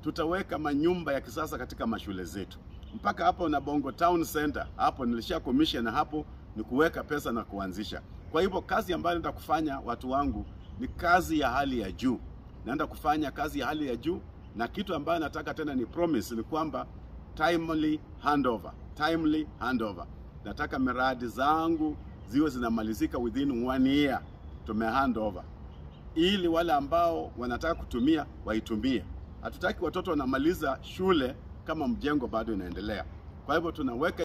tutaweka manyumba ya kisasa katika mashule zetu mpaka hapo na Bongo Town Center hapo nilisha commission hapo ni kuweka pesa na kuanzisha. Kwa hivyo kazi ambayo naenda kufanya watu wangu ni kazi ya hali ya juu, naenda kufanya kazi ya hali ya juu, na kitu ambayo nataka tena ni promise ni kwamba timely handover, timely handover. Nataka miradi zangu ziwe zinamalizika within one year, tume handover ili wale ambao wanataka kutumia waitumie. Hatutaki watoto wanamaliza shule kama mjengo bado inaendelea. Kwa hivyo tunaweka